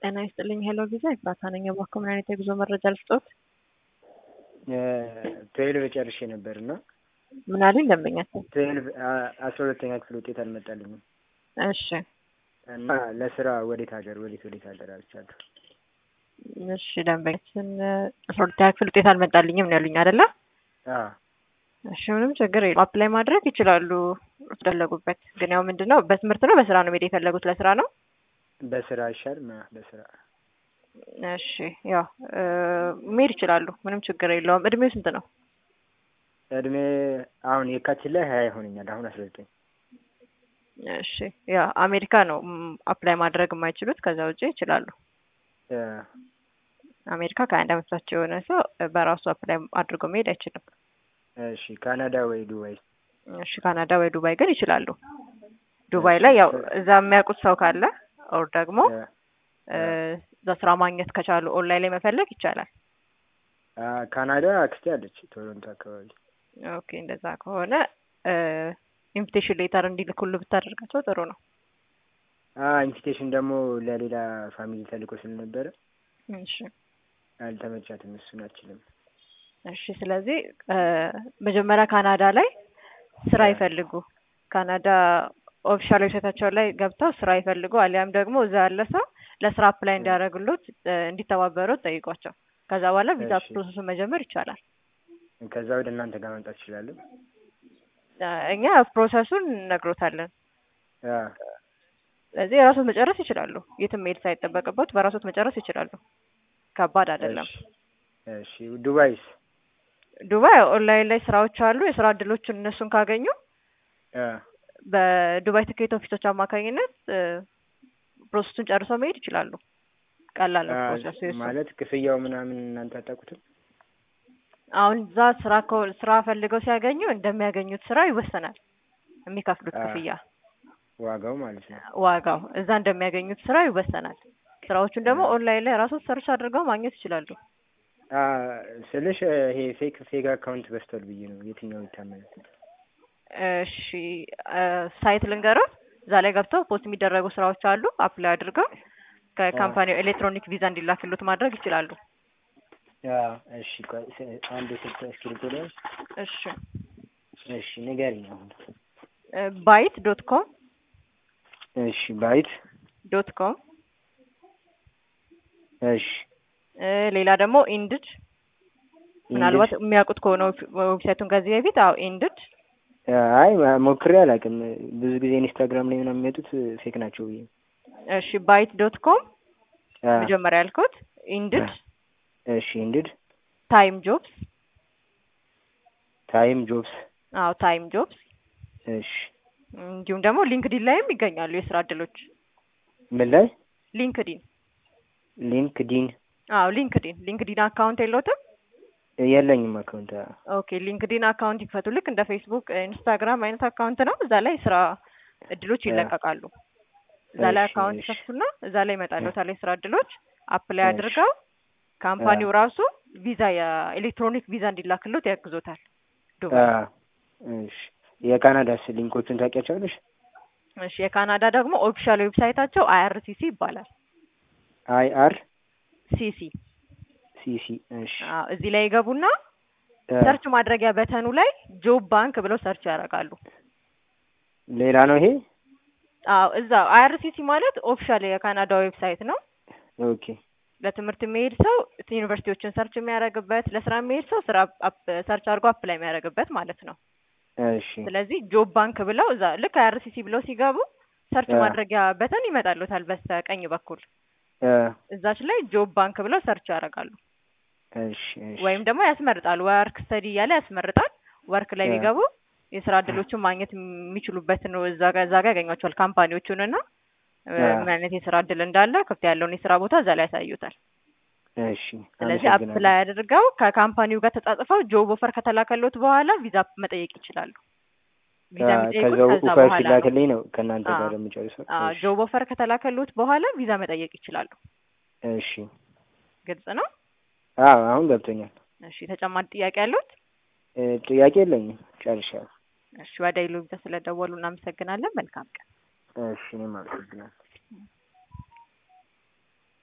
ጤና ይስጥልኝ ሄሎ ቪዛ ኤፍራታ ነኝ። እባክዎ ምን አይነት የጉዞ መረጃ ልስጥዎት? ትዌልቭ ጨርሼ ነበር እና ምን አሉኝ ደንበኛችን? ትዌልቭ አስራ ሁለተኛ ክፍል ውጤት አልመጣልኝም እሺ እና ለስራ ወዴት ሀገር ወዴት ወዴት ሀገር አልቻለሁ። እሺ ደንበኛችን አስራ ሁለተኛ ክፍል ውጤት አልመጣልኝም ነው ያሉኝ አይደለ? አዎ እሺ ምንም ችግር የለም። አፕላይ ማድረግ ይችላሉ ፈለጉበት። ግን ያው ምንድን ነው በትምህርት ነው በስራ ነው መሄድ የፈለጉት? ለስራ ነው። በስራ ይሻል በስራ እሺ ያው መሄድ ይችላሉ። ምንም ችግር የለውም። እድሜው ስንት ነው? እድሜ አሁን የካቲት ላይ ሀያ ይሆነኛል። አሁን አስራ ዘጠኝ እሺ ያ አሜሪካ ነው አፕላይ ማድረግ የማይችሉት። ከዛ ውጭ ይችላሉ። አሜሪካ ከአንድ አመት በታች የሆነ ሰው በራሱ አፕላይ አድርጎ መሄድ አይችልም። እሺ ካናዳ ወይ ዱባይ? እሺ ካናዳ ወይ ዱባይ ግን ይችላሉ። ዱባይ ላይ ያው እዛ የሚያውቁት ሰው ካለ ኦር ደግሞ እዛ ስራ ማግኘት ከቻሉ ኦንላይን ላይ መፈለግ ይቻላል። ካናዳ አክስቴ አለች ቶሮንቶ አካባቢ። ኦኬ እንደዛ ከሆነ ኢንቪቴሽን ሌተር እንዲልኩሉ ብታደርጋቸው ጥሩ ነው። ኢንቪቴሽን ደግሞ ለሌላ ፋሚሊ ተልኮ ስለነበረ እሺ አልተመቻትም፣ እሱን አልችልም። እሺ ስለዚህ መጀመሪያ ካናዳ ላይ ስራ ይፈልጉ። ካናዳ ኦፊሻል ዌብሳይታቸው ላይ ገብተው ስራ ይፈልጉ። አሊያም ደግሞ እዛ ያለ ሰው ለስራ አፕላይ እንዲያደርግሎት እንዲተባበሩት ጠይቋቸው። ከዛ በኋላ ቪዛ ፕሮሰሱን መጀመር ይቻላል። ከዛ ወደ እናንተ ጋር መምጣት ይችላለን። እኛ ፕሮሰሱን እነግሮታለን። ስለዚህ የራሶት መጨረስ ይችላሉ። የትም መሄድ ሳይጠበቅበት በራሶት መጨረስ ይችላሉ። ከባድ አይደለም። እሺ ዱባይስ? ዱባይ ኦንላይን ላይ ስራዎች አሉ። የስራ እድሎችን እነሱን ካገኙ በዱባይ ትኬት ኦፊሶች አማካኝነት ፕሮሰሱን ጨርሰው መሄድ ይችላሉ። ቀላል ነው ፕሮሰሱ የሱ። ማለት ክፍያው ምናምን እናንተ አታውቁትም? አሁን እዛ ስራ ስራ ፈልገው ሲያገኙ እንደሚያገኙት ስራ ይወሰናል የሚከፍሉት ክፍያ ዋጋው ማለት ነው። ዋጋው እዛ እንደሚያገኙት ስራ ይወሰናል። ስራዎቹን ደግሞ ኦንላይን ላይ ራሶት ሰርች አድርገው ማግኘት ይችላሉ። ስልሽ ይሄ ፌክ ፌክ አካውንት በስቷል ብዬ ነው። የትኛው ይታመናል? እሺ ሳይት ልንገረው። እዛ ላይ ገብተው ፖስት የሚደረጉ ስራዎች አሉ። አፕላይ አድርገው ከካምፓኒው ኤሌክትሮኒክ ቪዛ እንዲላክሉት ማድረግ ይችላሉ። እሺ አንድ ስልክ እስክሪብቶ ላይ እሺ እሺ ንገሪኝ አሁን። ባይት ዶት ኮም እሺ ባይት ዶት ኮም እሺ ሌላ ደግሞ ኢንድድ ምናልባት የሚያውቁት ከሆነ ዌብሳይቱን ከዚህ በፊት አዎ ኢንድድ አይ ሞክሬ አላውቅም። ብዙ ጊዜ ኢንስታግራም ላይ ምናምን የሚመጡት ፌክ ናቸው ብዬ እሺ ባይት ዶት ኮም መጀመሪያ ያልኩት ኢንድድ እሺ ኢንድድ ታይም ጆብስ ታይም ጆብስ አዎ ታይም ጆብስ እሺ እንዲሁም ደግሞ ሊንክዲን ላይም ይገኛሉ የስራ እድሎች። ምን ላይ? ሊንክዲን ሊንክዲን አዎ ሊንክዲን ሊንክዲን አካውንት የለዎትም? የለኝም አካውንት። ኦኬ ሊንክዲን አካውንት ይክፈቱ። ልክ እንደ ፌስቡክ፣ ኢንስታግራም አይነት አካውንት ነው። እዛ ላይ ስራ እድሎች ይለቀቃሉ። እዛ ላይ አካውንት ይከፍቱና እዛ ላይ ይመጣልዎታል የስራ እድሎች። አፕላይ አድርገው ካምፓኒው ራሱ ቪዛ የኤሌክትሮኒክ ቪዛ እንዲላክሎት ያግዞታል። እሺ የካናዳስ ሊንኮቹን ታውቂያቸዋለሽ? እሺ የካናዳ ደግሞ ኦፊሻል ዌብሳይታቸው አይአርሲሲ ይባላል። አይ አር ሲሲ ሲሲ። እሺ እዚህ ላይ ይገቡና ሰርች ማድረጊያ በተኑ ላይ ጆብ ባንክ ብለው ሰርች ያደርጋሉ። ሌላ ነው ይሄ? አዎ እዛ አይአርሲሲ ማለት ኦፊሻል የካናዳ ዌብሳይት ነው። ኦኬ ለትምህርት የሚሄድ ሰው ዩኒቨርሲቲዎችን ሰርች የሚያደርግበት፣ ለስራ የሚሄድ ሰው ስራ ሰርች አድርጎ አፕላይ የሚያደርግበት ማለት ነው። እሺ ስለዚህ ጆብ ባንክ ብለው እዛ ልክ አይአርሲሲ ብለው ሲገቡ ሰርች ማድረጊያ በተን ይመጣሉታል በስተቀኝ በኩል እዛች ላይ ጆብ ባንክ ብለው ሰርች ያደርጋሉ። እሺ ወይም ደግሞ ያስመርጣል። ወርክ ስተዲ እያለ ያስመርጣል። ወርክ ላይ ቢገቡ የስራ እድሎችን ማግኘት የሚችሉበት ነው። እዛ ጋር እዛ ጋር ያገኟቸዋል ካምፓኒዎቹን እና ምን አይነት የስራ እድል እንዳለ ክፍት ያለውን የስራ ቦታ እዛ ላይ ያሳዩታል። እሺ ስለዚህ አፕላይ አድርገው ከካምፓኒው ጋር ተጻጽፈው ጆብ ኦፈር ከተላከሎት በኋላ ቪዛ መጠየቅ ይችላሉ። ቪዛ የሚጠይቁት ከዛ በኋላ ሲላክልኝ ነው ከእናንተ ጋር የምጨርሰው። ጆብ ኦፈር ከተላከሎት በኋላ ቪዛ መጠየቅ ይችላሉ። እሺ ግልጽ ነው። አዎ አሁን ገብቶኛል። እሺ ተጨማሪ ጥያቄ ያሉት? ጥያቄ የለኝም፣ ጨርሻለሁ። እሺ ወደ ኢሉቪዛ ስለደወሉ እናመሰግናለን። መልካም ቀን። እሺ እኔም አመሰግናለሁ።